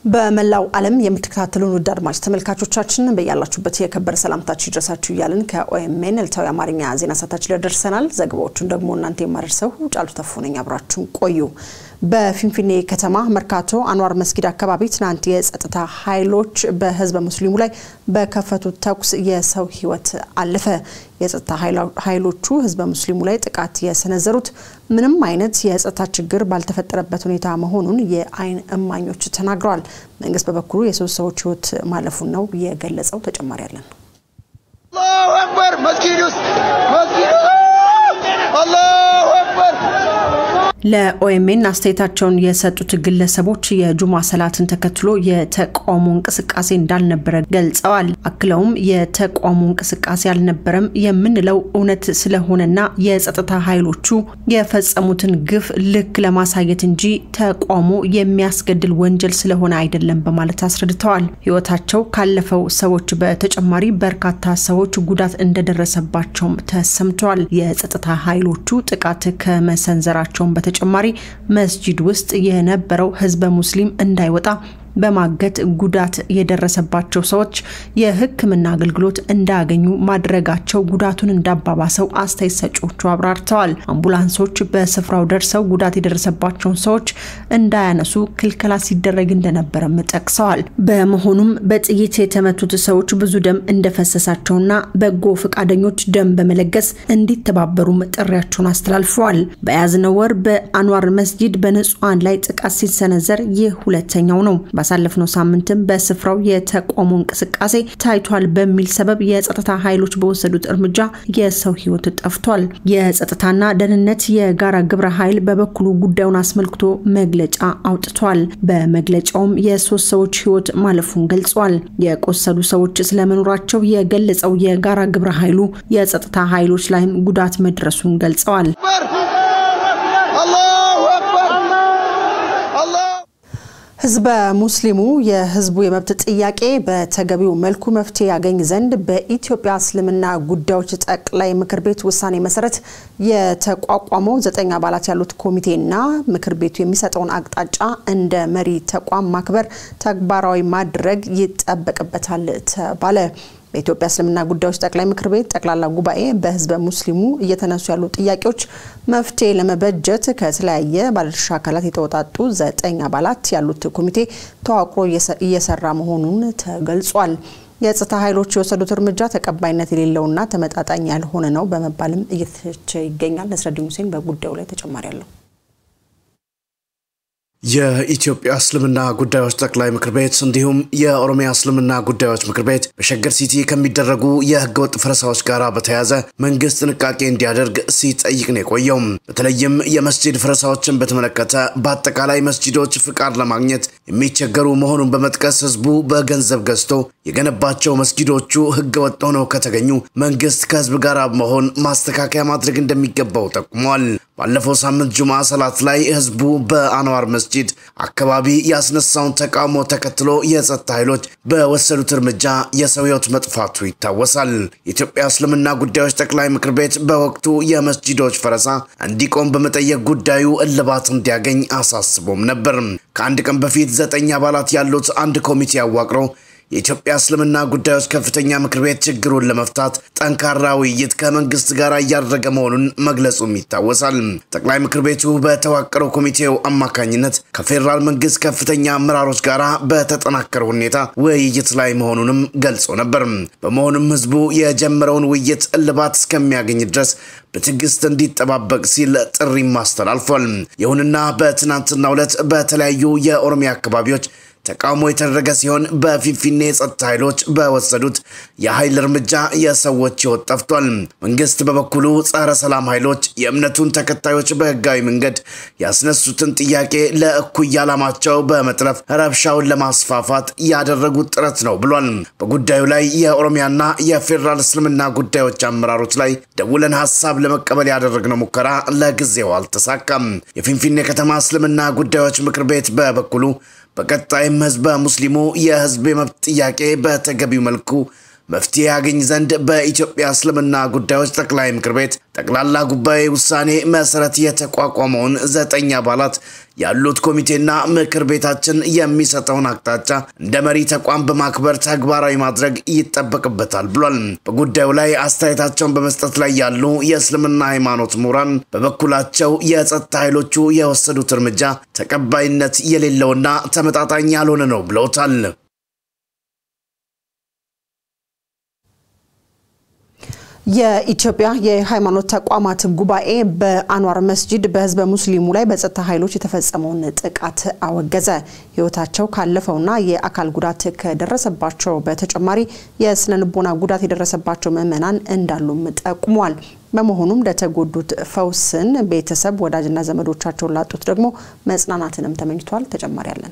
በመላው ዓለም የምትከታተሉን ውድ አድማጭ ተመልካቾቻችን በያላችሁበት የከበረ ሰላምታችሁ ይድረሳችሁ እያልን ከኦኤምኤን ዕለታዊ አማርኛ ዜና ሰዓታችን ላይ ደርሰናል። ዘገባዎቹን ደግሞ እናንተ የማደርሰው ጫሉ ተፉ ነኝ። አብራችሁን ቆዩ። በፊንፊኔ ከተማ መርካቶ አንዋር መስጊድ አካባቢ ትናንት የጸጥታ ኃይሎች በህዝበ ሙስሊሙ ላይ በከፈቱት ተኩስ የሰው ህይወት አለፈ። የጸጥታ ኃይሎቹ ህዝበ ሙስሊሙ ላይ ጥቃት የሰነዘሩት ምንም አይነት የጸጥታ ችግር ባልተፈጠረበት ሁኔታ መሆኑን የአይን እማኞች ተናግረዋል። መንግስት በበኩሉ የሶስት ሰዎች ህይወት ማለፉን ነው የገለጸው። ተጨማሪ ያለን አላሁ አክበር መስጊድ ውስጥ መስጊድ አላሁ አክበር ለኦኤምኤን አስተያየታቸውን የሰጡት ግለሰቦች የጁማ ሰላትን ተከትሎ የተቃውሞ እንቅስቃሴ እንዳልነበረ ገልጸዋል። አክለውም የተቃውሞ እንቅስቃሴ አልነበረም የምንለው እውነት ስለሆነና የጸጥታ ኃይሎቹ የፈጸሙትን ግፍ ልክ ለማሳየት እንጂ ተቃውሞ የሚያስገድል ወንጀል ስለሆነ አይደለም በማለት አስረድተዋል። ህይወታቸው ካለፈው ሰዎች በተጨማሪ በርካታ ሰዎች ጉዳት እንደደረሰባቸውም ተሰምተዋል። የጸጥታ ኃይሎቹ ጥቃት ከመሰንዘራቸውን በተጨማሪ መስጂድ ውስጥ የነበረው ህዝበ ሙስሊም እንዳይወጣ በማገት ጉዳት የደረሰባቸው ሰዎች የሕክምና አገልግሎት እንዳያገኙ ማድረጋቸው ጉዳቱን እንዳባባሰው አስተያየት ሰጪዎቹ አብራርተዋል። አምቡላንሶች በስፍራው ደርሰው ጉዳት የደረሰባቸውን ሰዎች እንዳያነሱ ክልከላ ሲደረግ እንደነበረም ጠቅሰዋል። በመሆኑም በጥይት የተመቱት ሰዎች ብዙ ደም እንደፈሰሳቸውና በጎ ፈቃደኞች ደም በመለገስ እንዲተባበሩም ጥሪያቸውን አስተላልፈዋል። በያዝነው ወር በአንዋር መስጂድ በንጹሐን ላይ ጥቃት ሲሰነዘር ይህ ሁለተኛው ነው። ባሳለፍነው ሳምንትም በስፍራው የተቃውሞ እንቅስቃሴ ታይቷል በሚል ሰበብ የጸጥታ ኃይሎች በወሰዱት እርምጃ የሰው ህይወት ጠፍቷል። የጸጥታና ደህንነት የጋራ ግብረ ኃይል በበኩሉ ጉዳዩን አስመልክቶ መግለጫ አውጥቷል። በመግለጫውም የሶስት ሰዎች ህይወት ማለፉን ገልጿል። የቆሰሉ ሰዎች ስለመኖራቸው የገለጸው የጋራ ግብረ ኃይሉ የጸጥታ ኃይሎች ላይም ጉዳት መድረሱን ገልጸዋል። አላሁ አክበር አላሁ ህዝበ ሙስሊሙ የህዝቡ የመብት ጥያቄ በተገቢው መልኩ መፍትሄ ያገኝ ዘንድ በኢትዮጵያ እስልምና ጉዳዮች ጠቅላይ ምክር ቤት ውሳኔ መሰረት የተቋቋመው ዘጠኝ አባላት ያሉት ኮሚቴና ምክር ቤቱ የሚሰጠውን አቅጣጫ እንደ መሪ ተቋም ማክበር፣ ተግባራዊ ማድረግ ይጠበቅበታል ተባለ። በኢትዮጵያ እስልምና ጉዳዮች ጠቅላይ ምክር ቤት ጠቅላላ ጉባኤ በህዝበ ሙስሊሙ እየተነሱ ያሉ ጥያቄዎች መፍትሄ ለመበጀት ከተለያየ ባለድርሻ አካላት የተወጣጡ ዘጠኝ አባላት ያሉት ኮሚቴ ተዋቅሮ እየሰራ መሆኑን ተገልጿል። የጸጥታ ኃይሎች የወሰዱት እርምጃ ተቀባይነት የሌለውና ተመጣጣኝ ያልሆነ ነው በመባልም እየተቸ ይገኛል። ነስረዲን ሁሴን በጉዳዩ ላይ ተጨማሪ አለው። የኢትዮጵያ እስልምና ጉዳዮች ጠቅላይ ምክር ቤት እንዲሁም የኦሮሚያ እስልምና ጉዳዮች ምክር ቤት በሸገር ሲቲ ከሚደረጉ የህገወጥ ፍረሳዎች ጋር በተያያዘ መንግስት ጥንቃቄ እንዲያደርግ ሲጠይቅ ነው የቆየው። በተለይም የመስጂድ ፍረሳዎችን በተመለከተ በአጠቃላይ መስጂዶች ፍቃድ ለማግኘት የሚቸገሩ መሆኑን በመጥቀስ ህዝቡ በገንዘብ ገዝቶ የገነባቸው መስጊዶቹ ህገወጥ ሆነው ከተገኙ መንግስት ከህዝብ ጋር መሆን ማስተካከያ ማድረግ እንደሚገባው ጠቁሟል። ባለፈው ሳምንት ጁማ ሰላት ላይ ህዝቡ በአንዋር መስጂድ አካባቢ ያስነሳውን ተቃውሞ ተከትሎ የጸጥታ ኃይሎች በወሰዱት እርምጃ የሰው ህይወት መጥፋቱ ይታወሳል። የኢትዮጵያ እስልምና ጉዳዮች ጠቅላይ ምክር ቤት በወቅቱ የመስጂዶች ፈረሳ እንዲቆም በመጠየቅ ጉዳዩ እልባት እንዲያገኝ አሳስቦም ነበር። ከአንድ ቀን በፊት ዘጠኝ አባላት ያሉት አንድ ኮሚቴ አዋቅሮ የኢትዮጵያ እስልምና ጉዳዮች ከፍተኛ ምክር ቤት ችግሩን ለመፍታት ጠንካራ ውይይት ከመንግስት ጋር እያደረገ መሆኑን መግለጹም ይታወሳል። ጠቅላይ ምክር ቤቱ በተዋቀረው ኮሚቴው አማካኝነት ከፌዴራል መንግስት ከፍተኛ አመራሮች ጋር በተጠናከረ ሁኔታ ውይይት ላይ መሆኑንም ገልጾ ነበር። በመሆኑም ህዝቡ የጀመረውን ውይይት እልባት እስከሚያገኝ ድረስ በትዕግስት እንዲጠባበቅ ሲል ጥሪም አስተላልፏል። ይሁንና በትናንትናው ዕለት በተለያዩ የኦሮሚያ አካባቢዎች ተቃውሞ የተደረገ ሲሆን በፊንፊኔ የጸጥታ ኃይሎች በወሰዱት የኃይል እርምጃ የሰዎች ህይወት ጠፍቷል። መንግስት በበኩሉ ጸረ ሰላም ኃይሎች የእምነቱን ተከታዮች በህጋዊ መንገድ ያስነሱትን ጥያቄ ለእኩይ ዓላማቸው በመጥለፍ ረብሻውን ለማስፋፋት ያደረጉት ጥረት ነው ብሏል። በጉዳዩ ላይ የኦሮሚያና የፌዴራል እስልምና ጉዳዮች አመራሮች ላይ ደውለን ሀሳብ ለመቀበል ያደረግነው ሙከራ ለጊዜው አልተሳካም። የፊንፊኔ ከተማ እስልምና ጉዳዮች ምክር ቤት በበኩሉ በቀጣይም ህዝበ ሙስሊሙ የህዝብ የመብት ጥያቄ በተገቢው መልኩ መፍትሄ ያገኝ ዘንድ በኢትዮጵያ እስልምና ጉዳዮች ጠቅላይ ምክር ቤት ጠቅላላ ጉባኤ ውሳኔ መሰረት የተቋቋመውን ዘጠኝ አባላት ያሉት ኮሚቴና ምክር ቤታችን የሚሰጠውን አቅጣጫ እንደ መሪ ተቋም በማክበር ተግባራዊ ማድረግ ይጠበቅበታል ብሏል። በጉዳዩ ላይ አስተያየታቸውን በመስጠት ላይ ያሉ የእስልምና ሃይማኖት ምሁራን በበኩላቸው የጸጥታ ኃይሎቹ የወሰዱት እርምጃ ተቀባይነት የሌለውና ተመጣጣኝ ያልሆነ ነው ብለውታል። የኢትዮጵያ የሃይማኖት ተቋማት ጉባኤ በአንዋር መስጂድ በህዝበ ሙስሊሙ ላይ በጸጥታ ኃይሎች የተፈጸመውን ጥቃት አወገዘ። ህይወታቸው ካለፈውና የአካል ጉዳት ከደረሰባቸው በተጨማሪ የስነ ልቦና ጉዳት የደረሰባቸው ምዕመናን እንዳሉም ጠቁሟል። በመሆኑም ለተጎዱት ፈውስን፣ ቤተሰብ ወዳጅና ዘመዶቻቸውን ላጡት ደግሞ መጽናናትንም ተመኝቷል። ተጨማሪ ያለን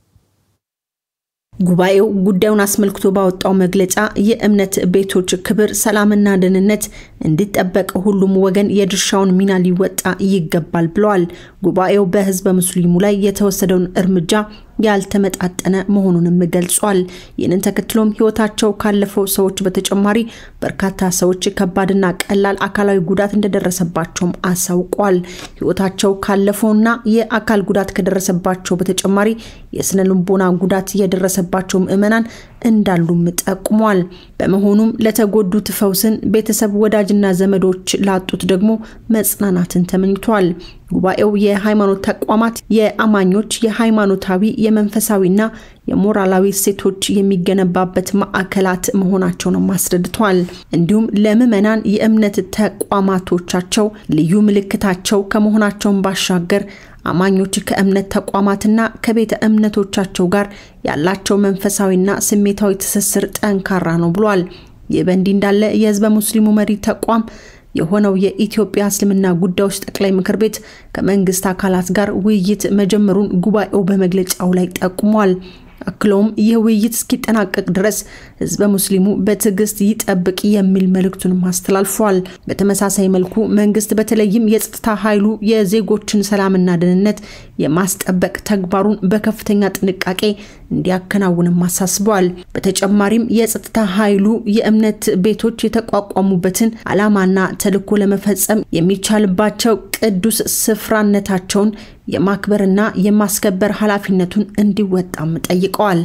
ጉባኤው ጉዳዩን አስመልክቶ ባወጣው መግለጫ የእምነት ቤቶች ክብር፣ ሰላምና ደህንነት እንዲጠበቅ ሁሉም ወገን የድርሻውን ሚና ሊወጣ ይገባል ብለዋል። ጉባኤው በህዝበ ሙስሊሙ ላይ የተወሰደውን እርምጃ ያልተመጣጠነ መሆኑንም ገልጿል። ይህንን ተከትሎም ህይወታቸው ካለፈው ሰዎች በተጨማሪ በርካታ ሰዎች ከባድና ቀላል አካላዊ ጉዳት እንደደረሰባቸውም አሳውቋል። ህይወታቸው ካለፈውና የአካል ጉዳት ከደረሰባቸው በተጨማሪ የስነ ልቦና ጉዳት የደረሰባቸው ምዕመናን እንዳሉም ጠቁሟል። በመሆኑም ለተጎዱት ፈውስን፣ ቤተሰብ ወዳጅና ዘመዶች ላጡት ደግሞ መጽናናትን ተመኝቷል። ጉባኤው የሃይማኖት ተቋማት የአማኞች የሃይማኖታዊ የመንፈሳዊና የሞራላዊ እሴቶች የሚገነባበት ማዕከላት መሆናቸውንም አስረድቷል። እንዲሁም ለምዕመናን የእምነት ተቋማቶቻቸው ልዩ ምልክታቸው ከመሆናቸውን ባሻገር አማኞች ከእምነት ተቋማትና ከቤተ እምነቶቻቸው ጋር ያላቸው መንፈሳዊና ስሜታዊ ትስስር ጠንካራ ነው ብሏል። ይህ በእንዲህ እንዳለ የህዝበ ሙስሊሙ መሪ ተቋም የሆነው የኢትዮጵያ እስልምና ጉዳዮች ጠቅላይ ምክር ቤት ከመንግስት አካላት ጋር ውይይት መጀመሩን ጉባኤው በመግለጫው ላይ ጠቁሟል። አክለውም ይህ ውይይት እስኪጠናቀቅ ድረስ ህዝበ ሙስሊሙ በትዕግስት ይጠብቅ የሚል መልእክቱንም አስተላልፏል። በተመሳሳይ መልኩ መንግስት በተለይም የጸጥታ ኃይሉ የዜጎችን ሰላምና ደህንነት የማስጠበቅ ተግባሩን በከፍተኛ ጥንቃቄ እንዲያከናውንም አሳስበዋል። በተጨማሪም የጸጥታ ኃይሉ የእምነት ቤቶች የተቋቋሙበትን ዓላማና ተልዕኮ ለመፈጸም የሚቻልባቸው ቅዱስ ስፍራነታቸውን የማክበርና የማስከበር ኃላፊነቱን እንዲወጣም ጠይቀዋል።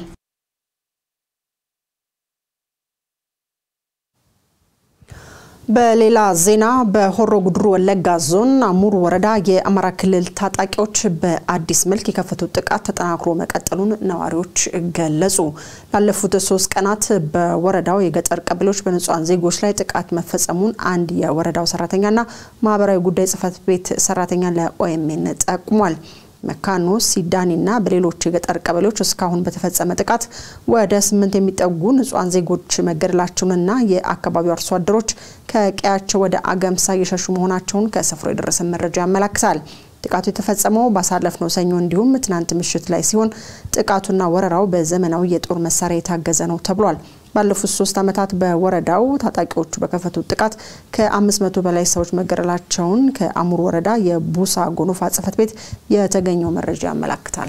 በሌላ ዜና በሆሮ ጉድሩ ወለጋ ዞን አሙር ወረዳ የአማራ ክልል ታጣቂዎች በአዲስ መልክ የከፈቱት ጥቃት ተጠናክሮ መቀጠሉን ነዋሪዎች ገለጹ። ላለፉት ሶስት ቀናት በወረዳው የገጠር ቀበሌዎች በንጹሐን ዜጎች ላይ ጥቃት መፈጸሙን አንድ የወረዳው ሰራተኛና ማህበራዊ ጉዳይ ጽህፈት ቤት ሰራተኛ ለኦኤምኤን ጠቁሟል። መካኖ ሲዳኒና በሌሎች የገጠር ቀበሌዎች እስካሁን በተፈጸመ ጥቃት ወደ ስምንት የሚጠጉ ንጹሐን ዜጎች መገደላቸውንና የአካባቢው አርሶ አደሮች ከቀያቸው ወደ አገምሳ እየሸሹ መሆናቸውን ከስፍራው የደረሰ መረጃ ያመላክታል። ጥቃቱ የተፈጸመው ባሳለፍነው ሰኞ እንዲሁም ትናንት ምሽት ላይ ሲሆን ጥቃቱና ወረራው በዘመናዊ የጦር መሳሪያ የታገዘ ነው ተብሏል። ባለፉት ሶስት ዓመታት በወረዳው ታጣቂዎቹ በከፈቱት ጥቃት ከ500 በላይ ሰዎች መገደላቸውን ከአሙር ወረዳ የቡሳ ጎኖፋ ጽሕፈት ቤት የተገኘው መረጃ ያመላክታል።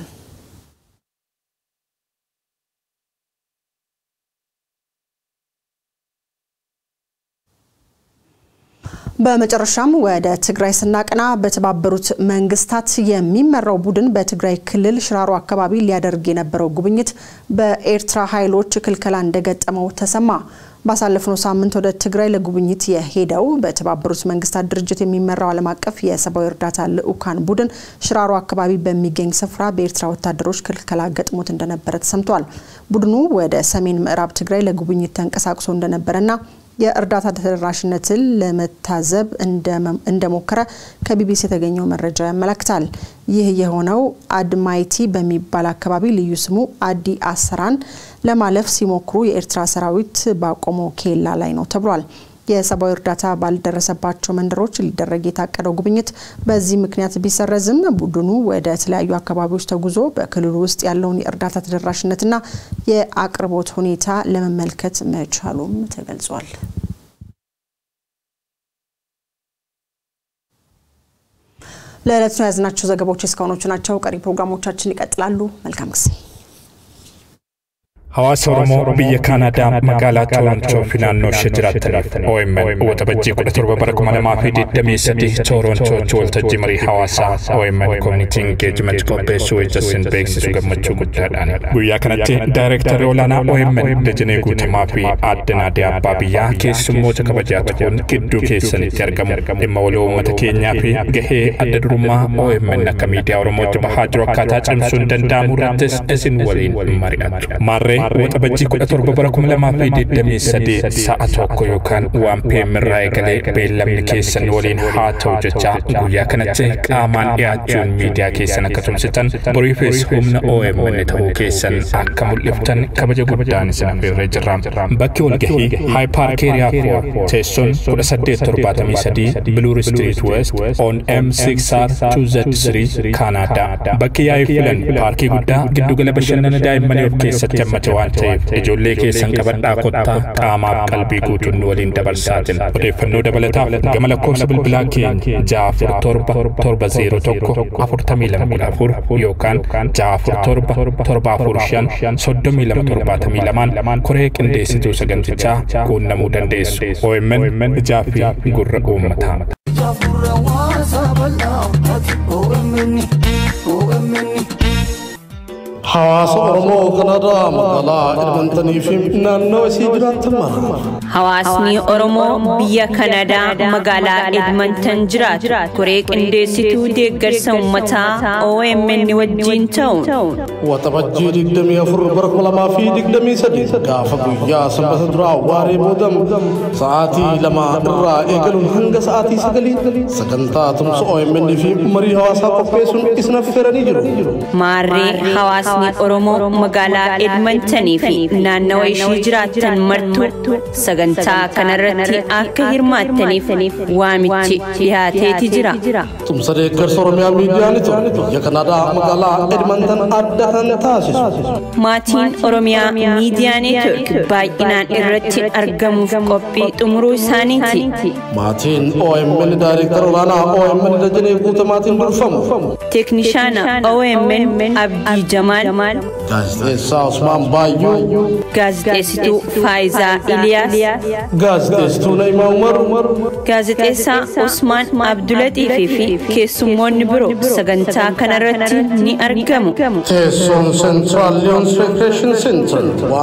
በመጨረሻም ወደ ትግራይ ስናቀና በተባበሩት መንግስታት የሚመራው ቡድን በትግራይ ክልል ሽራሮ አካባቢ ሊያደርግ የነበረው ጉብኝት በኤርትራ ኃይሎች ክልከላ እንደገጠመው ተሰማ። ባሳለፍነው ሳምንት ወደ ትግራይ ለጉብኝት የሄደው በተባበሩት መንግስታት ድርጅት የሚመራው ዓለም አቀፍ የሰብአዊ እርዳታ ልዑካን ቡድን ሽራሮ አካባቢ በሚገኝ ስፍራ በኤርትራ ወታደሮች ክልከላ ገጥሞት እንደነበረ ተሰምቷል። ቡድኑ ወደ ሰሜን ምዕራብ ትግራይ ለጉብኝት ተንቀሳቅሶ እንደነበረና የእርዳታ ተደራሽነትን ለመታዘብ እንደሞከረ ከቢቢሲ የተገኘው መረጃ ያመለክታል። ይህ የሆነው አድማይቲ በሚባል አካባቢ ልዩ ስሙ አዲ አሰራን ለማለፍ ሲሞክሩ የኤርትራ ሰራዊት ባቆመው ኬላ ላይ ነው ተብሏል። የሰብአዊ እርዳታ ባልደረሰባቸው መንደሮች ሊደረግ የታቀደው ጉብኝት በዚህ ምክንያት ቢሰረዝም ቡድኑ ወደ ተለያዩ አካባቢዎች ተጉዞ በክልሉ ውስጥ ያለውን የእርዳታ ተደራሽነትና የአቅርቦት ሁኔታ ለመመልከት መቻሉም ተገልጿል። ለዕለቱ የያዝናቸው ዘገባዎች እስካሁኖቹ ናቸው። ቀሪ ፕሮግራሞቻችን ይቀጥላሉ። መልካም ጊዜ Hawaasa Oromoo biyya Kaanaadaa magaalaa Toorontoo fi naannoo ishee jiraataniif OMN waxabajjii kudha torba bara kuma lamaa fi digdamii sadii Toorontooti waltajjii marii hawaasaa OMN Community Engagement qopheessuu wajjin beeksisu gammachuu guddaadhaan. Guyyaa kanatti daayirektarri olaanaa OMN Dajanee Guutamaa fi Aadde Naadee Abbaa biyyaa keessummoota kabajaa ta'uun gidduu keessanitti argamu. Dhimma waloo uummata keenyaa fi gahee adda durummaa OMN akka miidiyaa Oromootti bahaa jiru akkaataa cimsuun danda'amu irrattis isin waliin mari'atu. Maarree waxabajjii kudha torba bara kuma lamaa fi digdamii sadii sa'a tokko yookaan waan PM irraa eegalee beellamni keessan waliin haa ta'u jecha guyyaa kanatti qaamaan dhiyaachuun miidiyaa keessan akka tumsitan boriifis humna OMN ta'uu keessan akka mul'iftan kabaja guddaan isin affeerree jirra. Bakki walgahii High Park Area 4 teessoon kudha saddeet torbaatamii sadii Bloor Street West on M6R 2Z3 Kaanaadaa. Bakki yaa'ii filan paarkii guddaa giddugala bashannana daa'immanii of keessatti hammate waan ta'eef ijoollee keessan qabadhaa kottaa qaamaaf qalbii guutuun nu waliin dabarsaatin odeeffannoo dabalataaf gama lakkoofsa bilbilaa keenya ja'a afur torba torba zeero tokko afurtamii lama kudha afur yookaan ja'a afur torba torba afur shan soddomii lama torbaatamii lamaan koree qindeessituu sagantichaa quunnamuu dandeessu OMN ijaa fi gurra uummataa. Hawaasa Oromoo Kanadaa magaalaa Edmontanii fi naannoo isii jiraatan mara. Hawaasni Oromoo biyya Kanadaa magaalaa Edmonton jiraatu koree qindeessituu deeggarsa uummataa OMN wajjin ta'uun Waxabajjii digdamii afur bara kuma lamaa fi digdamii sadii gaafa guyyaa sanbata duraa waaree boodam sa'aatii lama irraa eegaluun hanga sa'aatii sagalii sagantaa tumsa OMN fi marii hawaasaa qopheessuun isin affeeranii jiru. maarree hawaasni Oromoo magaalaa Edmontanii fi naannawa ishii jiraatan martuu sagantaa kanarratti akka hirmaattaniif waamichi dhiyaateeti jira. Tumsa deeggarsa Oromiyaa miidiyaa Neetwoork biyya Kanaadaa magaalaa Edmonton adda kan taasisu. Maatiin Oromiyaa miidiyaa neetwork baay'inaan irratti argamuuf qophii xumuruu isaaniiti. Maatiin OMN daayireektara olaanaa OMN Dajanee Guutamaatiin durfamu. Teeknishaana OMN Abdii Jamaal, Gaazexeessaa Usmaan Baayyuu. gaazexeessituu Faayizaa Iliyaas, Gaazexeessituu Na'imaa Umar. gaazexeessaa Usmaan Abdulaxiifii fi keessummoonni biroo sagantaa kanarratti ni argamu. Teessoon Central Leons Recreation Center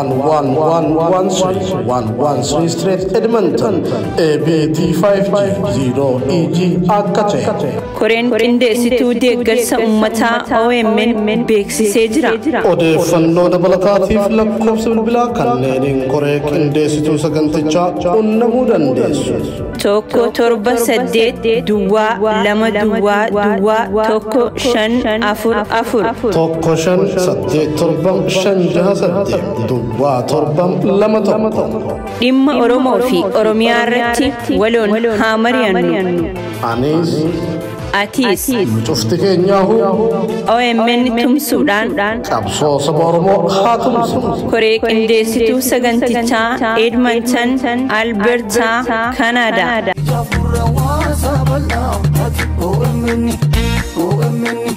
11113 113 Street Edmonton ABT 5G 0EG akka ta'e. Koreen qindeessituu deeggarsa uummataa OMN beeksisee jira. Odeeffannoo dabalataatiif lakkoofsa bilbilaa kanneeniin koree qindeessituu sagantichaa qunnamuu dandeessu. Tokko torba saddeet duwwaa lama duwwaa duwwaa tokko shan afur afur. Tokko shan saddeet torbam shan jaha saddeet duwwaa torbam lama tokko. Dhimma Oromoo fi Oromiyaa irratti waloon haa mari'annu. Anis Atiis cufti keenyaahu OMN tumsuudhaan qabsoo saba Oromoo haa tumsinu. koree qindeessituu sagantichaa Edmonton Albertaa Kanaadaa. OMN OMN